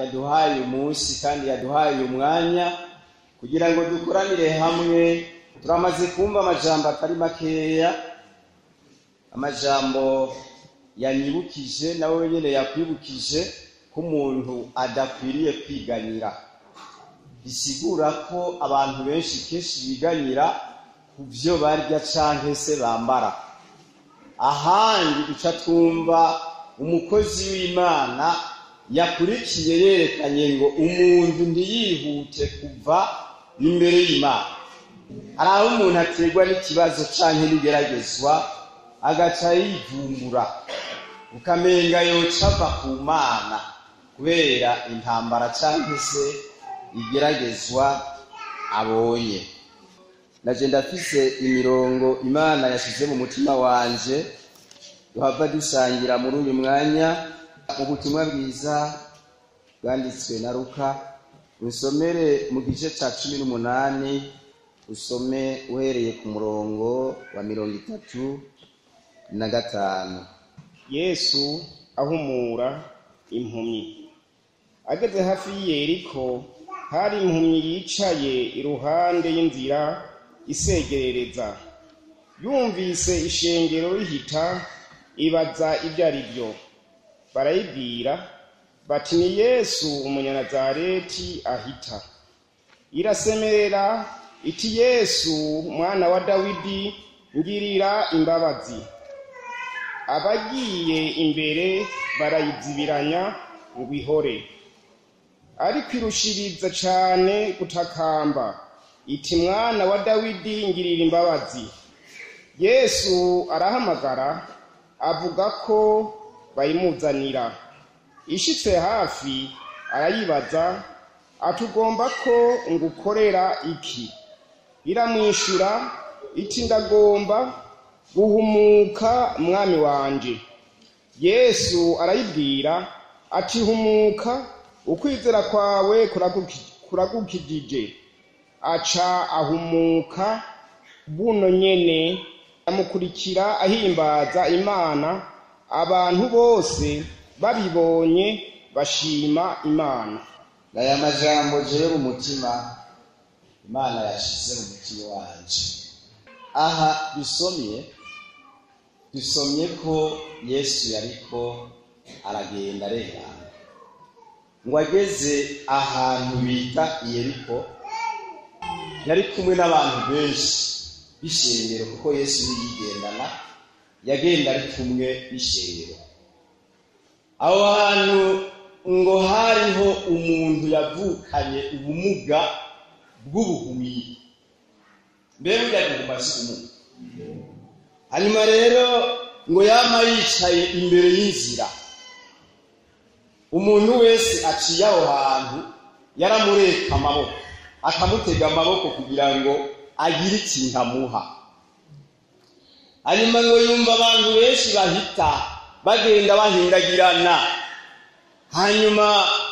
yaduhaye uyu munsi kandi yaduhaye uyu mwanya kugira ngo dukoranire hamwe turamaze kumva amajambo atari makeya amajambo yanyibukije nawe wenyine yakwibukije ko umuntu adakwiriye kwiganyira bisigura ko abantu benshi kenshi biganyira ku byo barya canke se bambara ahandi duca twumva umukozi w'imana yakurikiye yerekanye ngo umuntu ntiyihute kuva imbere y'imana hari aho umuntu aterwa n'ikibazo canke n'igeragezwa agaca yivumbura ukamenga yoca ava ku mana kubera intambara canke se igeragezwa abonye naje ndafise imirongo imana yashize mu mutima wanje duhava dusangira muri uyu mwanya mu butumwa bwiza bwanditswe na ruka usomere mu gice ca cumi n'umunani usome uhereye ku murongo wa mirongo itatu na gatanu yesu ahumura impumyi ageze hafi y'iyeriko hari impumyi yicaye iruhande y'inzira isegerereza yumvise ishengero rihita ibaza ibyo ari byo barayibwira bati ni yesu umunyanazareti ahita irasemerera iti yesu mwana wa dawidi ngirira imbabazi abagiye imbere barayizibiranya ngo ihore ariko irushiriza cane gutakamba iti mwana wa dawidi ngirira imbabazi yesu arahamagara avuga ko bayimuzanira ishitse hafi arayibaza atugomba ko ngukorera iki iramwishura iti ndagomba guhumuka mwami wanje yesu arayibwira ati humuka ukwizera kwawe kuragukijije aca ahumuka buno nyene amukurikira ahimbaza imana abantu bose babibonye bashima imana aya majambo jewe mu mutima imana yashize mu mutima wanje aha dusomye dusomye ko yesu yariko aragenda arengana ngo ageze ahantu bita iyeriko yari kumwe n'abantu benshi b'ishengero kuko yesu yigendana yagenda ari kumwe n'ishengero aho hantu ngo hariho umuntu yavukanye ubumuga bw'ubuhumyi mbere burya buguma si ubumuga hanyuma rero ngo yama yicaye imbere y'inzira umuntu wese aciye aho hantu yaramureka amaboko akamutega amaboko kugira ngo agire ikintu amuha hanyuma ngo yumva abantu benshi bahita bagenda bahindagirana hanyuma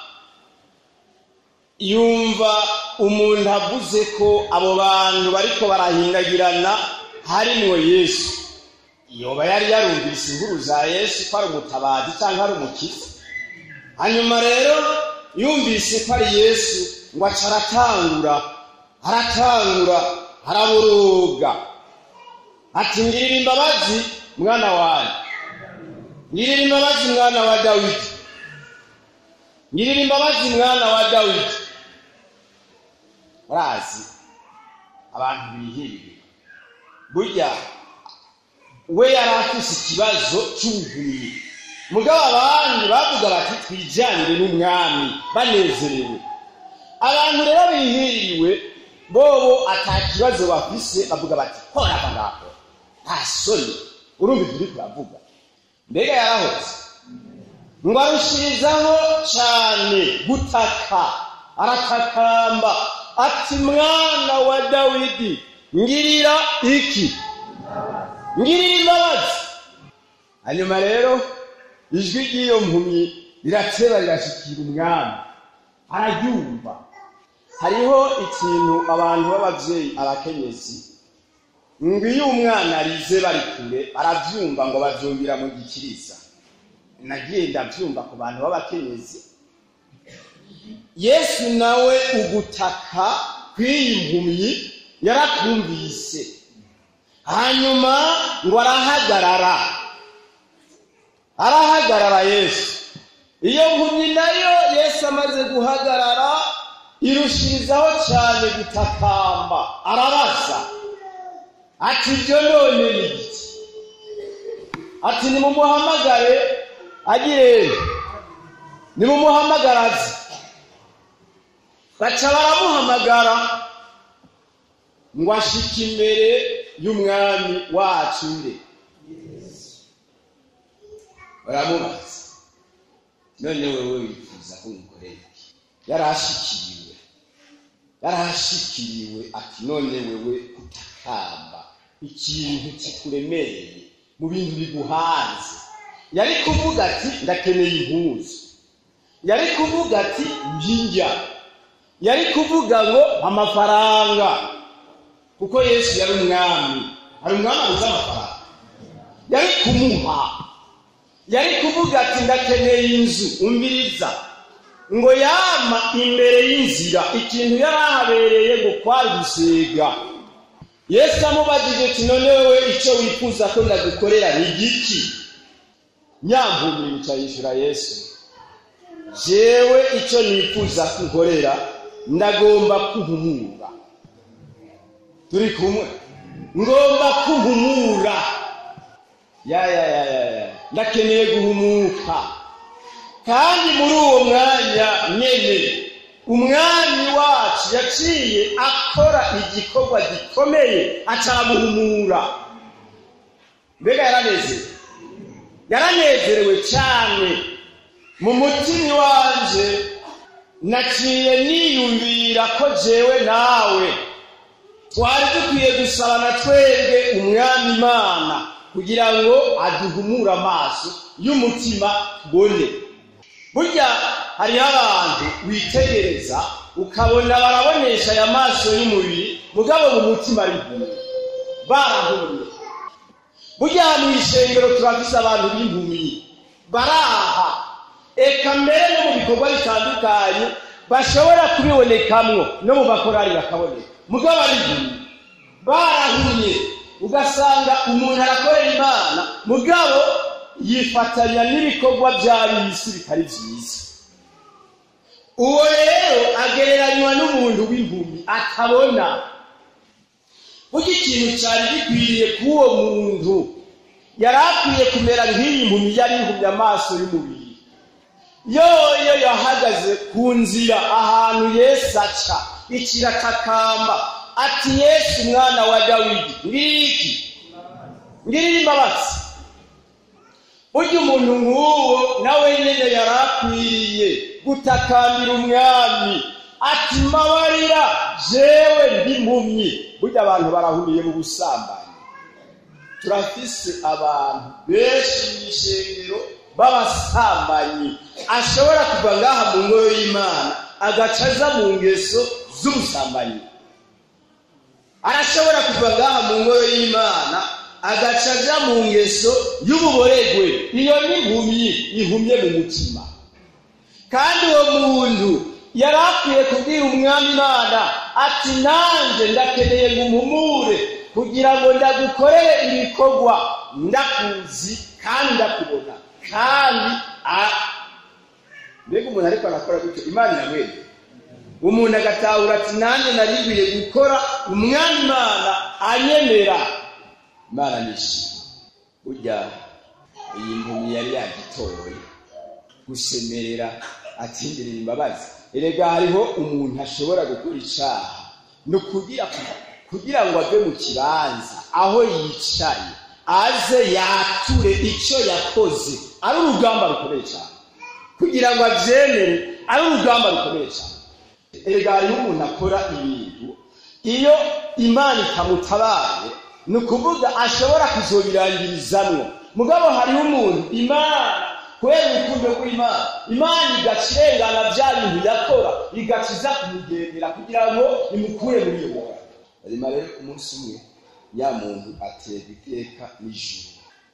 yumva umuntu avuze ko abo bantu bariko barahindagirana harimwo yesu yoba yari yarumvise inkuru za yesu ko ari umutabazi cyangwa ari umukiza hanyuma rero yumvise ko ari yesu ngo aca aratangura aratangura araboroga ati ngirira imbabazi mwana wanjye ngirira imbabazi mwana wa dawidi ngirira imbabazi mwana wa dawidi urazi abantu bihiriye burya we yari afise ikibazo cy'ubuhumyi mugabo abandi bavuga bati twijyanire n'umwami banezerewe abantu rero bihiriwe bobo ata kibazo bafise bavuga bati hora ava ngaho nta soni urumva ibyo uri kuravuga mbega yarahoze ngo arushirizaho cyane gutaka aratakamba ati mwana wa dawidi ngirira iki ngirira imbabazi hanyuma rero ijwi ry'iyo mpumyi rirateba rirashikira umwami araryumva hariho ikintu abantu b'ababyeyi abakenyezi ngo iyo umwana arize bari kure barabyumva ngo babyumvira mu gikiriza nagiye ndabyumva ku bantu b'abakenyezi yesu nawe ugutaka kw'iyi mpumyi yarakumvise hanyuma ngo arahagarara arahagarara yesu iyo mpumyi nayo yesu amaze guhagarara irushirizaho cyane gutakamba arabaza ati ibyo none ni iki ati nimumuhamagare agire nimumuhamagaraze baca baramuhamagara ngo ashike imbere y'umwami wacu nde baramubaza none wewe wifuza ko umukorera iki yarashikiriwe yarashikiriwe ati none wewe utakamba ikintu kikuremereye mu bintu biguhanze yari kuvuga ati ndakeneye impuzu yari kuvuga ati njya yari kuvuga ngo amafaranga kuko yesu yari umwami hari umwami abuze amafaranga yari kumuha yari kuvuga ati ndakeneye inzu umviriza ngo yama imbere y'inzira ikintu yari ahabereye ngo kwari gusega yesu amubajije ati none wowe icyo wifuza ko ndagukorera ni igiki nyamvumira yica yishyura yesu jewe icyo nifuza kunkorera ndagomba kuhumura turi kumwe ngomba kuhumura ya ya ya ya ya ndakeneye guhumuka kandi muri uwo mwanya nyene umwami wacu yaciye akora igikorwa gikomeye acaramuhumura mbega yaranezerewe yaranezerewe cyane mu mutima wanje naciye niyumvira ko jewe nawe twari dukwiye gusabana twebwe umwami imana kugira ngo aduhumure amaso y'umutima tubone burya hariho abantu witegereza ukabona barabonesha aya maso y'umubiri mugabo mu mutima ari impumyi barahumye burya mu ishengero turafise abantu b'impumyi baraha eka mbere no mu bikorwa bitandukanye bashobora kubibonekamwo no mu makorari bakaboneka mugabo ari impumyi barahumye ugasanga umuntu arakorera imana mugabo yifatanya n'ibikorwa by'ab'isi bitari byiza uwo rero agereranywa n'umuntu w'impumyi atabona burya ikintu cyari gikwiriye k'uwo muntu yari akwiye kumera nk'iyi mpumyi yari ihumye amaso y'umubiri yoyo yahagaze ku nzira ahantu yesu aca ikiratakamba ati yesu umwana wa dawidi ngiki ngirira imbabazi burya umuntu nk'uwo nawe nyine yari akwiriye gutakambira umwami ati mbabarira jewe ndimpumyi burya abantu barahumiye mu busambanyi turafise abantu benshi mu ishengero b'abasambanyi ashobora kuva ngaha mu ngoro y'imana agaca aza mu ngeso z'ubusambanyi arashobora kuva ngaha mu ngoro y'imana agaca aja mu ngeso y'ububoregwe iyo ni impumyi ihumye mu mutima kandi uwo muntu yari akwiye kubwira umwami imana ati nanjye ndakeneye ngo umpumure kugira ngo ndagukorere ibikorwa ndakuzi kandi ndakubona kandi mbega umuntu ariko arakora gutyo imana iramwemera umuntu agatahura ati nanjye narigwiye gukora umwami imana anyemera imana nishima burya iyi mpumyi yari yagitoye gusemerera atindirira imbabazi erega hariho umuntu ashobora gukora icaha ni ukugira kugira ngo ave mu kibanza aho yicaye aze yature icyo yakoze ari urugamba rukomeye cyane kugira ngo abyemere ari urugamba rukomeye cyane erega hariho umuntu akora ibintu iyo imana itamutabaye ni ukuvuga ashobora kuzobirangirizamwo mugabo hariho umuntu imana kubera urukundo rw'imana imana igaca irengana bya bintu yakora igaca iza kumugendera kugira ngo imukure muri iyo ngorane hanyuma rero umunsi umwe ya muntu aterwa iteka n'ijuru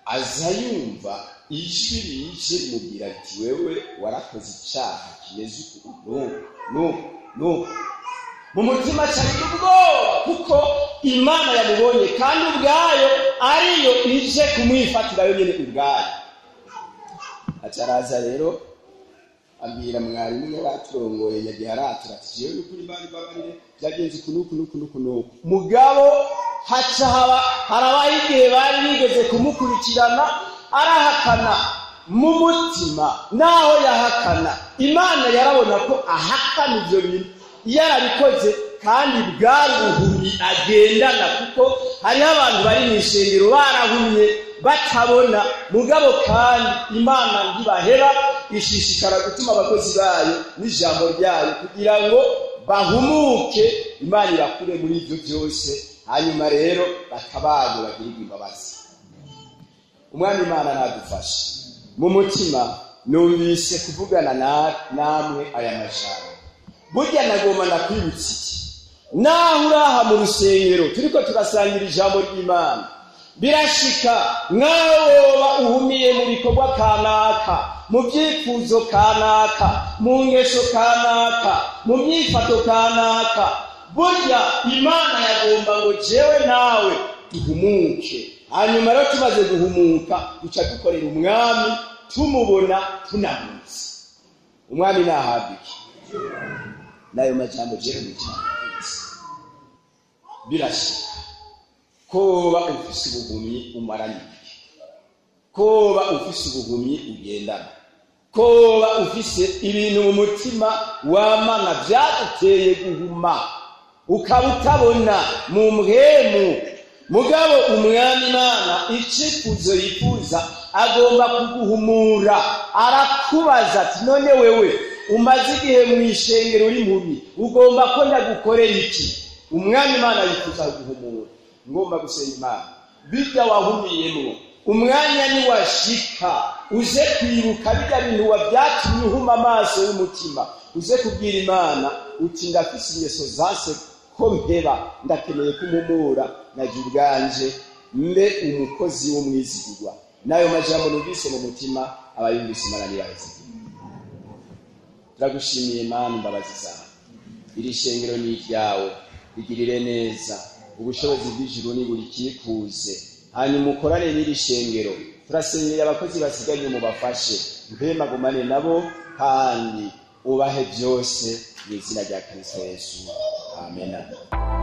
aza yumva ijwi rije rimubwira ati wewe warakoze icyaha kimeze uku nuku nuku nuku mu mutima acagira ubwoba kuko imana yamubonye kandi ubwayo ariyo ije kumwifatira yo nyine ubwayo acaraza rero abwira mwarimu yari aturongoye yagiye aratura ati jewe n'ukuri mbari babarire byagenze uku nuku nuku nuku nuku mugabo haca haba harabaho igihe bari bigeze kumukurikirana arahakana mu mutima naho yahakana imana yarabona ko ahakana ibyo bintu yarabikoze kandi bwari ubuhumyi agendana kuko hariho abantu bari mu ishengero barahumye batabona mugabo kandi imana ntibahera ishishikara gutuma abakozi bayo n'ijambo ryayo kugira ngo bahumuke imana irakure muri ibyo byose hanyuma rero batabago bagirirwa imbabazi umwami imana ntadufashe mu mutima numvise kuvugana namwe aya majambo burya nagomba nakwibutsa iki naho uraha mu rusengero turiko turasangira ijambo ry'imana birashika nkaho woba uhumiye mu bikorwa kanaka mu byifuzo kanaka mu ngeso kanaka mu myifato kanaka burya imana yagomba ngo jewe nawe duhumuke hanyuma rero tumaze guhumuka duca dukorera umwami tumubona tunamutse umwami nahabwa iki n'ayo majambo jewe mutima birashika koba ufise ubuhumyi umaranye igihe koba ufise ubuhumyi ugendana koba ufise ibintu mu mutima wamana byaguteye guhuma ukaba utabona mu mpemu mugabo umwami imana icifuzo yifuza agomba kuguhumura arakubaza ati none wewe umaze igihe mu ishengero uri mubi ugomba ko ndagukorera iki umwami imana yifuza kuguhumura ngomba gusenga imana bijya wahumiyemwo umwanya niwashika uze kwibuka bijya bintu wabyatumye uhuma amaso y'umutima uze kubwira imana uti ndafise ingeso zase ko mpeba ndakeneye kumumura najya ubwanje mbe umukozi w'umwizigirwa n'ayo majambo numvise mu mutima abayumvise imana nibaheze turagushimiye mana imbabazi zawe iri shengero ni iryawe rigirire neza ubushobozi bw'ijuru ni buri kikuze hanyuma ukorane n'iri shengero turasengera abakozi basigaye mubafashe mpemagumane nabo kandi ubahe byose mu izina rya kirisito yesu amen